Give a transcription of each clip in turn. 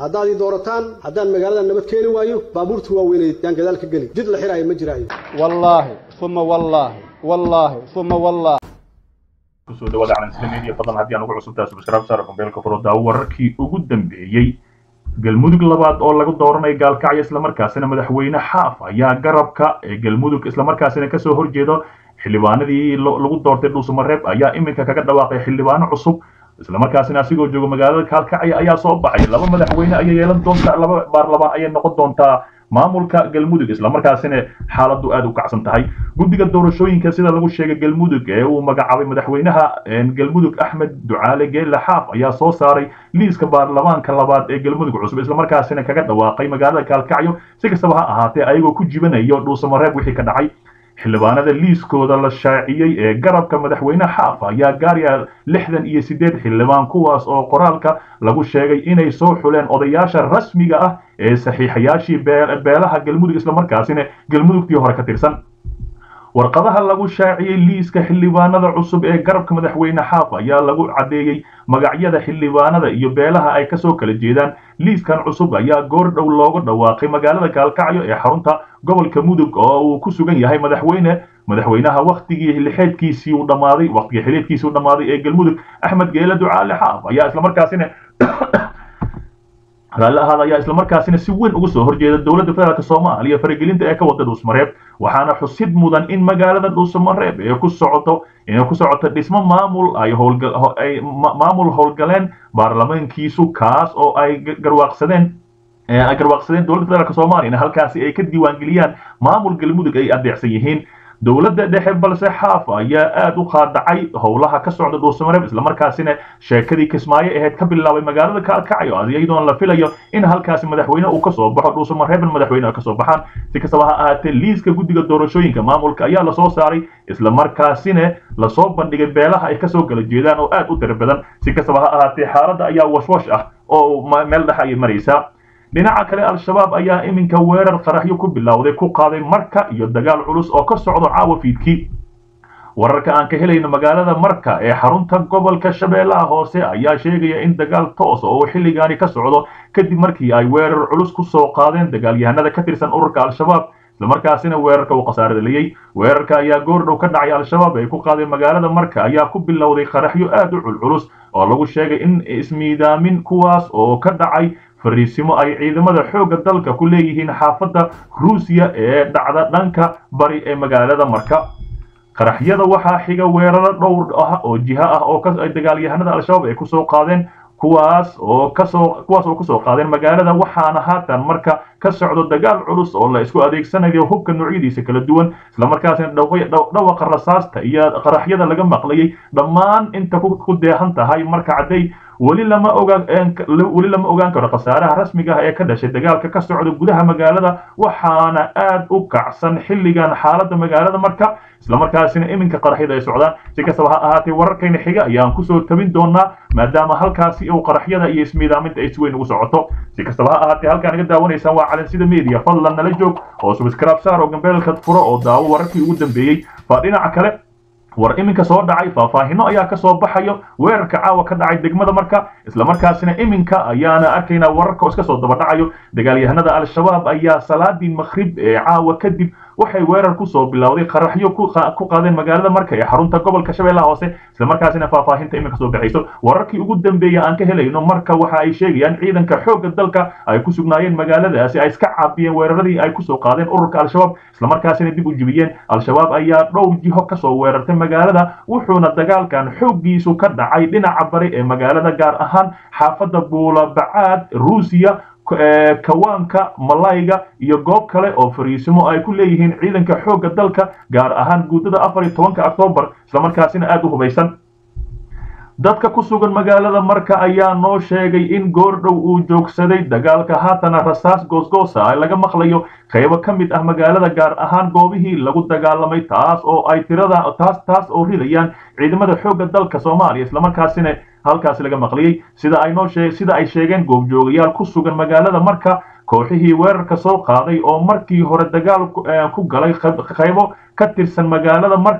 haddaad ii doorataan haddaan magaalada nabad keeni waayo baabuurta waaweyneed yaan gadaal ka geli jid la xiraayo ma jiraayo wallaahi uma wallaahi wallaahi uma wallaahi kusoo dhawaada calansiida media fadlan haddii aan ugu cusubtahay subscribe saara kumbeelka furo daawo wararkii ugu dambeeyey galmudug labaad oo lagu dooranayo gaalkacyo islamarkaasina madaxweyne xaaf ayaa garabka ee galmudug islamarkaasina kasoo horjeedo xildhibaanadii lagu doortay dhuusamareeb ayaa iminka kaga dhawaaqay xildhibaano cusub islamarkaasina asigoo jooga magaalada kaalkacyo ayaa soo baxay laba madaxweyne ayay yeelan doontaa laba baarlamaan ayay noqon doontaa maamulka galmudug islamarkaasina xaaladu aad u kacsan tahay guddiga doorashooyinka sida lagu sheegay galmudug ee uu magacaabay madaxweynaha galmudug axmed ducaale geelle xaaf ayaa soo saaray liiska baarlamaanka labaad ee galmudug cusub islamarkaasina kaga dhawaaqay magaalada kaalkacyo si kastaba ha ahaatee ayagoo ku jibanayo dhuusamareeb wixii ka dhacay xildhibaanada liiskooda la shaaciyey ee garabka madaxweyne xaaf ayaa gaaraya lixdan iyo siddeed xildhibaan kuwaas oo qoraalka lagu sheegay inay soo xuleen odayaasha rasmiga ah ee saxiixayaashii beelaha galmudug islamarkaasina galmudugtii hore ka tirsan warqadaha lagu shaaciyey liiska xildhibaanada cusub ee garabka madaxweyne xaaf ayaa lagu caddeeyey magacyada xildhibaanada iyo beelaha ay kasoo kala jeedaan liiskan cusub ayaa goor dhow looga dhawaaqay magaalada gaalkacyo ee xarunta gobolka mudug oo uu ku sugan yahay madaxweyne madaxweynaha waktigii lixeedkiisii uu dhammaaday waqtigii xiliedkiisii uu dhammaaday ee galmudug axmed geele ducaale xaaf ayaa islamarkaasina raalli ahaad ayaa islamarkaasina si weyn uga soo horjeeda dowladda federaalk soomaaliya faragelinta ee ka wada dhuusmareeb waxaana xusid mudan in magaalada dhuusamareeb ee ku socoto inay ku socoto dhismo maamul ay howlay maamul howlgaleen baarlamaankiisu kaas oo ay garwaaqsadeen ay garwaaqsadeen dowladda federaalk soomaaliya halkaasi ay ka diiwaangeliyaan maamul galmudug ay adeecsan yihiin dowladda dhexe balse xaaf ayaa aad u qaadacay howlaha ka socda dhuusamareeb islamarkaasina sheekadii kismaayo ahayd ka bilaabay magaalada kaalkacyo iyadoona la filayo in halkaasi madaxweyne uu kasoo baxo dhuusamareebna madaxweyne ay kasoo baxaan si kastaba ha ahaatee liiska guddiga doorashooyinka maamulka ayaa lasoo saaray islamarkaasina lasoo bandhigay beelaha ay kasoo kala jeedaan oo aad u tiro badan si kastaba ha ahaatee xaaladda ayaa washwash ah oo meel dhexe ayay maraysaa dhinaca kale al-shabaab ayaa iminka weerar qaraxyo ku bilowday ku qaaday marka iyo dagaal culus oo ka socdo caawa fiidkii wararka aan ka helayno magaalada marka ee xarunta gobolka shabeellaha hoose ayaa sheegaya in dagaal toos oo xilligaani ka socdo kadib markii ay weerar culus ku soo qaadeen dagaalyahanada ka tirsan ururka al-shabaab islamarkaasina weerarka uu khasaare dhaliyey weerarka ayaa goordhow ka dhacay al-shabaab ay ku qaadeen magaalada marka ayaa ku bilowday qaraxyo aad u culculus oo lagu sheegay in ismiidaamin kuwaas oo ka dhacay fariisimo ay ciidamada xoogga dalka ku leeyihiin xaafadda ruusiya ee dhacda dhanka bari ee magaalada marka qaraxyada waxaa xiga weeraro dhowr ah oo jiha ah oo dagaalyahanada al-shabaab ay kusoo qaadeen kuwaas oo kasoo kuwaas oo kusoo qaadeen magaalada waxaana haatan marka ka socdo dagaal culus oo la isku adeegsanayo hubka noocyadiisa kala duwan islamarkaasina dhawaqa rasaasta iyo qaraxyada laga maqlayay dhammaan inta ku deehan tahay marka cadday weli lama ogaan weli lama ogaan karo khasaaraha rasmiga ah ee ka dhashay dagaalka ka socda gudaha magaalada waxaana aad u kacsan xilligan xaaladda magaalada marka islamarkaasina iminka qaraxyada ay socdaan si kastaba ha ahaatee wararkayna xiga ayaan kusoo tabin doonaa maadaama halkaasi uu qaraxyada iyo ismiidaaminta ay si weyn ugu socoto si kastaba ha ahaatee halkaan naga daawanaysaan waa calansida media fadlan nala joog oo subscribe saar oo gambeelka furo oo daawo wararkii ugu dambeeyey baa dhinaca kale war iminka soo dhacay faahfaahino ayaa ka soo baxayo weerarka caawa ka dhacay degmada marka islamarkaasina iminka ayaana arkaynaa wararka oo iska soo daba dhacayo dagaalyahanada al-shabaab ayaa salaadii makhrib ee caawa kadib waxay weerar kusoo bilowday qaraxyo ku qaadeen magaalada marka ee xarunta gobolka shabeellaha hoose islamarkaasina faahfaahinta iminka soo baxayso wararkii ugu dambeeya aan ka helayno marka waxa ay sheegayaan ciidanka xoogga dalka ay ku sugnaayeen magaaladaasi ay iska caabiyeen weeraradii ay kusoo qaadeen ururka al-shabaab islamarkaasina dib u jibiyeen al-shabaab ayaa dhowr jiho kasoo weerartay magaalada wuxuuna dagaalkan xooggiisu ka dhacay dhinaca bari ee magaalada gaar ahaan xaafadda buulabacaad ruusiya kawaanka malayga iyo goob kale oo fariisimo ay ku leeyihiin ciidanka xoogga dalka gaar ahaan guuddada afar iyo tobanka octoobar islamarkaasina aad u hubaysan dadka ku sugan magaalada marka ayaa noo sheegay in goordhow uu joogsaday dagaalka haatana rasaas goosgoosa laga maqlayo qaybo ka mid ah magaalada gaar ahaan goobihii lagu dagaalamay taas oo ay tirada taas taas oo ridayaan ciidamada xoogga dalka soomaaliya islamarkaasina halkaasi laga maqliyey sida ay noo sheeg sida ay sheegeen goobjoogayaal ku sugan magaalada marka kooxihii weerarka soo qaaday oo markii hore dagaal ku galay qaybo ka tirsan magaalada marka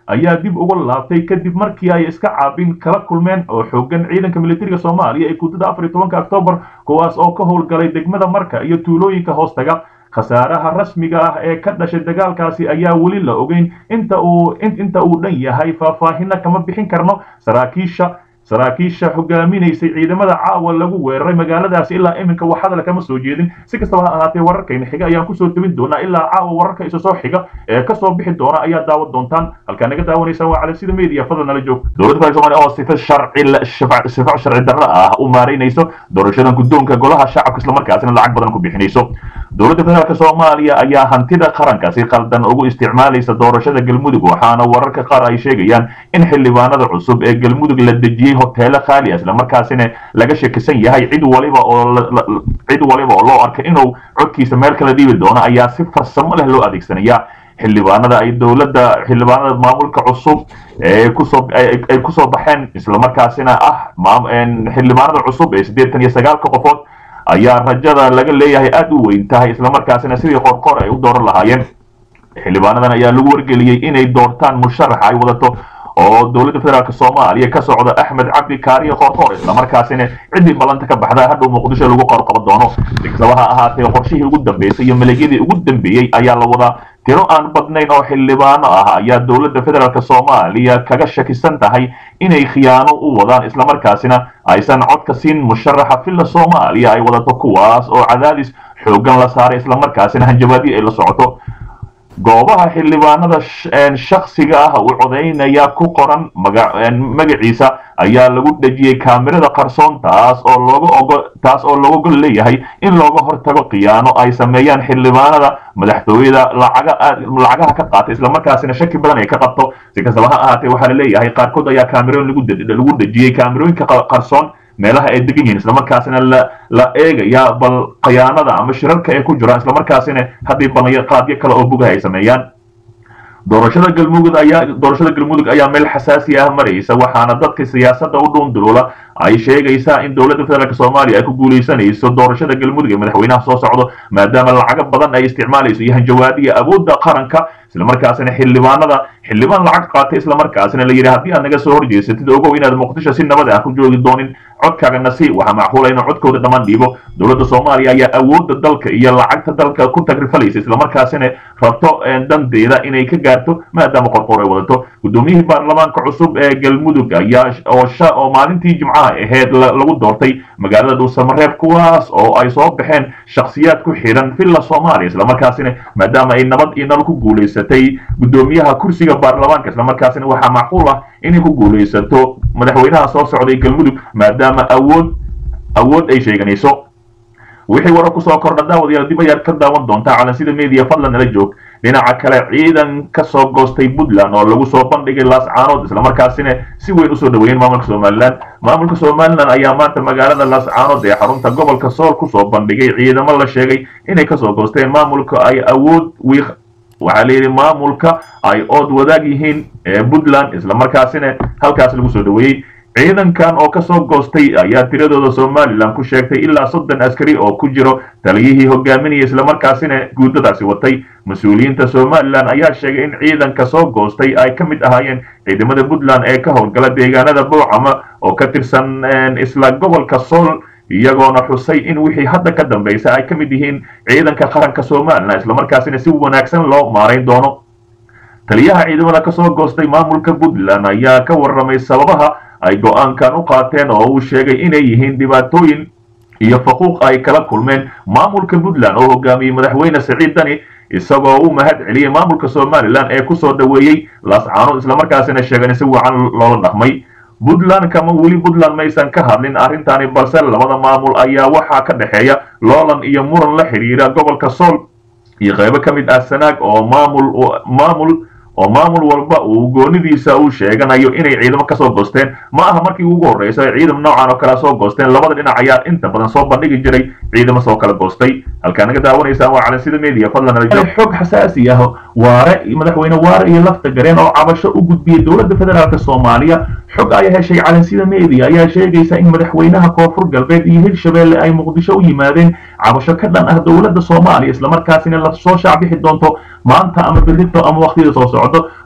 ayaa dib uga laabtay kadib markii ay iska caabin kala kulmeen oo xoogan ciidanka militariga soomaaliya ee guutada afar iyo tobanka oktoobar kuwaas oo ka howlgalay degmada marka iyo tuulooyinka hoostaga khasaaraha rasmiga ah ee ka dhashay dagaalkaasi ayaa weli la ogeyn inta uu inta uu dhan yahay faahfaahina kama bixin karno saraakiisha saraakiisha hogaaminaysay ciidamada caawa lagu weeraray magaaladaasi ilaa iminka wax hadal kama soo jeedin si kastaba ha ahaatee wararkayna xiga ayaan kusoo tebin doonaa ilaa caawa wararka isa soo xiga ee kasoo bixi doona ayaa daawan doontaan halkaa naga daawanaysaan waa calansida media fadlan nala joog dowladda federaalk soomaaliya oo sifa sharci sifa sharci darro ah u maaraynayso doorashadan guddoonka golaha shacabka islamarkaasina lacag badan ku bixinayso dowladda federaalk soomaaliya ayaa hantida qaranka si qaldan ugu isticmaalaysa doorashada galmudug waxaana wararka qaar ay sheegayaan in xildhibaanada cusub ee galmudug la dejiyey hoteelo khaali isla markaasina laga shakisan yahay cid waliba oo cid waliba oo loo arkay inuu codkiisa meel kala dhiibi doono ayaa si farsamo leh loo adeegsanaya xildhibaanada ay dowladda xildhibaanada maamulka cusub ee kusoo ay kusoo baxeen isla markaasina ah xildhibaanada cusub ee siddeetan iyo sagaalka qofood ayaa rajada laga leeyahay aada u weyn tahay isla markaasina sidii qorqor ay u dooran lahaayeen xildhibaanadan ayaa lagu wargeliyey inay doortaan musharax ay wadato oo dowladda federaalk soomaaliya ka socda axmed cabdi kaariye qorqor islamarkaasina ciddii ballanta ka baxda hadhow muqdisho lagu qorqabo doono si kastaba ha ahaatee qorshihii ugu dambeysay iyo maleegyadii ugu dambeeyey ayaa la wadaa tiro aan badnayn oo xildhibaano ah ayaa dowladda federaalk soomaaliya kaga shakisan tahay inay khiyaano u wadaan islamarkaasina aysan codka siin musharaxa filla soomaaliya ay wadato kuwaas oo cadaadis xoogan la saaray islamarkaasina hanjabaadii ay la socoto goobaha xildhibaanada shaksiga ah uu codaynaya ku qoran magaciisa ayaa lagu dhejiyey kaamirada qarsoon taas oo looga ogo taas oo looga gol leeyahay in looga hortago khiyaano ay sameeyaan xildhibaanada madaxtooyada lacaga lacagaha ka qaata islamarkaasina shaki badan ay ka qabto si kastaba ha ahaatee waxaa la leeyahay qaarkood ayaa kaamirooyin lagu dhejiyey kaamirooyinka qarsoon meelaha ay degan yihiin islamarkaasina la la eegaya bal khiyaanada ama shirarka ay ku jiraan islamarkaasina haddii balaya qaadyo kale oo bugaha ay sameeyaan doorashada galmudug ayaa doorashada galmudug ayaa meel xasaasi ah maraysa waxaana dadka siyaasadda u dhuundulula ay sheegaysaa in dowladda federaalk soomaaliya ay ku guulaysanayso doorashada galmudug ee madaxweynaha soo socdo maadaama lacago badan ay isticmaalayso iyo hanjawaadiya awoodda qaranka islamarkaasina xildhibaanada xildhibaan lacag qaatay islamarkaasina la yidhi haddii aad naga soo horjeesatid ogow inaad muqdisho si nabad ah ku joogi doonin codkaaga nasiib waxaa macquula inuu codkooda dhammaan dhiibo dowladda soomaaliya ayaa awoodda dalka iyo lacagta dalka ku tagrifalaysa islamarkaasina rabto dandeeda inay ka gaarto maadaama qorqor ay wadato guddoomiyihii baarlamaanka cusub ee galmudug ayaa oo maalintii jimcaha ahayd lagu doortay magaalada dhuusamareeb kuwaas oo ay soo baxeen shakhsiyaad ku xidhan villa soomaaliya islamarkaasina maadaama ay nabad iyo nabad ku guulaysatay guddoomiyaha kursiga baarlamaanka islamarkaasina waxaa macquul ah inay ku guulaysato madaxweynaha soo socday galmudug maadaama awood awood ay sheeganayso wixii warar kusoo kordha daawadayaal dib ayaad ka daawan doontaa calansida media fadlan nala joog dhinaca kale ciidan ka soo goostay puntland oo lagu soo bandhigay laascaanood islamarkaasina si weyn usoo dhaweeyeen maamulka somalilan maamulka somalilan ayaa maanta magaalada laascaanood ee xarunta gobolka sool kusoo bandhigay ciidamo la sheegay inay kasoo goosteen maamulka ay awood wiiq waxaa la yidhi maamulka ay ood wadaag yihiin ee puntland islamarkaasina halkaas lagu soo dhaweeyey ciidankan oo kasoo goostay ayaa tiradooda somalilan ku sheegtay ilaa soddon askari oo ku jiro taliyihii hogaaminaya islamarkaasina guudadaasi watay mas-uuliyiinta somalilan ayaa sheegay in ciidanka soo goostay ay ka mid ahaayeen ciidamada puntland ee ka howlgala deegaanada bowcama oo ka tirsan isla gobolka sool iyagoona xusay in wixii hadda ka dambaysa ay ka mid yihiin ciidanka qaranka somalilan islamarkaasina si wanaagsan loo maarayn doono taliyaha ciidamada kasoo goostay maamulka puntland ayaa ka warramay sababaha ay go-aankan u qaateen oo uu sheegay inay yihiin dhibaatooyin iyo faquuq ay kala kulmeen maamulka puntland oo hogaamiyey madaxweyne siciid dani isagoo u mahad celiyey maamulka somalilan ee kusoo dhaweeyey laascaanood islamarkaasina sheegay in si wacan loola dhaqmay puntland kama weli puntland maysan ka hadlin arrintani balse labada maamul ayaa waxaa ka dhexeeya loolan iyo muran la xidhiira gobolka sool iyo qaybo ka mid ah sanaag oo maamul maamul oo maamul walba uu goonidiisa uu sheeganayo inay ciidamo kasoo goosteen ma aha markii ugu horreysa ay ciidam noocan oo kale soo goosteen labada dhinac ayaa inta badan soo bandhigi jiray ciidamo soo kala goostay halkaa naga daawanaysaan waa calansida media fadlan xog xasaasi ah waare madaxweyne waare iyo lafta gareen oo cabasho u gudbiyey dowladda federaalk soomaaliya xog ay heshay calansida media ayaa sheegaysa in madaxweynaha koonfur galbeed iyo hirshabelle ay muqdisho u yimaadeen cabasho ka dhan ah dowladda soomaaliya islamarkaasina lasoo shaacbixi doonto maanta ama berrito ama waqtida soo socdo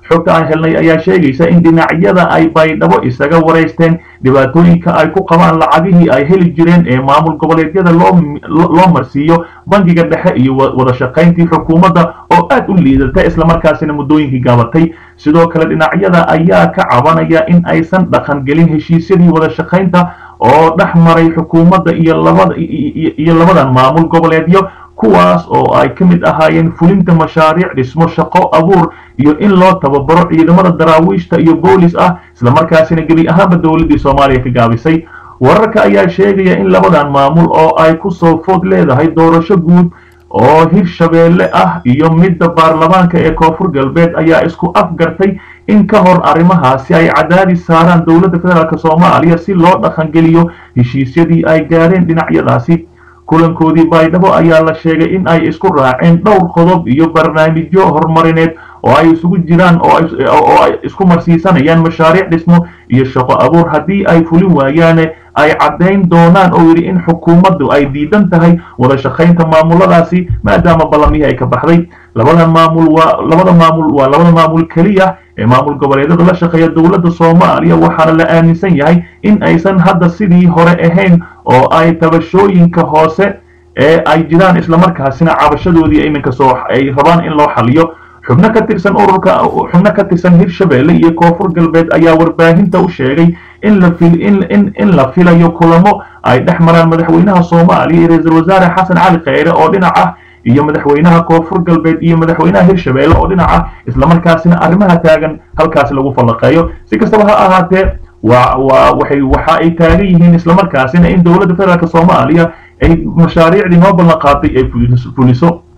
xogta aan helnay ayaa sheegaysa in dhinacyada ay baydhabo isaga wareysteen dhibaatooyinka ay ku qabaan lacagihii ay heli jireen ee maamul goboleedyada loo marsiiyo bangiga dhexe iyo wada shaqayntii xukuumadda oo aad u liidata islamarkaasina muddooyinkii gaabatay sidoo kale dhinacyada ayaa ka cabanaya in aysan dhaqan gelin heshiisyadii wada shaqaynta oo dhex maray xukuumadda iyo labada iyo labadan maamul goboleedyo kuwaas oo ay ka mid ahaayeen fulinta mashaariic dhismo shaqo abuur iyo in loo tababaro ciidamada daraawiishta iyo boolis ah islamarkaasina gebi ahaanba dowladdii soomaaliya ka gaabisay wararka ayaa sheegaya in labadan maamul oo ay ku soo food leedahay doorasho guud oo hirshabeelle ah iyo midda baarlamaanka ee koonfur galbeed ayaa isku afgartay in ka hor arrimahaasi ay cadaadis saaraan dowladda federaalk soomaaliya si loo dhaqangeliyo heshiisyadii ay gaareen dhinacyadaasi kulankoodii baydhabo ayaa la sheegay in ay isku raaceen dhowr qodob iyo barnaamijyo horumarineed oo ay isugu jiraan oo ay isku marsiisanayaan mashaariic dhismo iyo shaqo abuur haddii ay fulin waayaane ay caddayn doonaan oo yidhi in xukuumaddu ay diidan tahay wada shaqaynta maamuladaasi maadaama ballamihii ay ka baxday labadan maamul waa labada maamul waa labada maamul keliya ee maamul goboleedyada la shaqeeya dowladda soomaaliya waxaana la aaminsan yahay in aysan hadda sidii hore ahayn oo ay tabashooyinka hoose ee ay jiraan islamarkaasina cabashadoodii iminka soo ay rabaan in loo xaliyo xubno ka tirsan ururka xubno ka tirsan hirshabeelle iyo koonfur galbeed ayaa warbaahinta u sheegay in la fil in in in la filayo kulamo ay dhex maraan madaxweynaha soomaaliya iyo ra-iisul wasaare xasan cali kheyre oo dhinac ah iyo madaxweynaha koonfur galbeed iyo madaxweynaha hirshabeelle oo dhinac ah islamarkaasina arrimaha taagan halkaasi lagu fallaqeeyo si kastaba ha ahaatee waa waa waxay waxa ay taagan yihiin islamarkaasina in dowladda federaalk soomaaliya ay mashaariicdii noo ballan qaaday ay fuliso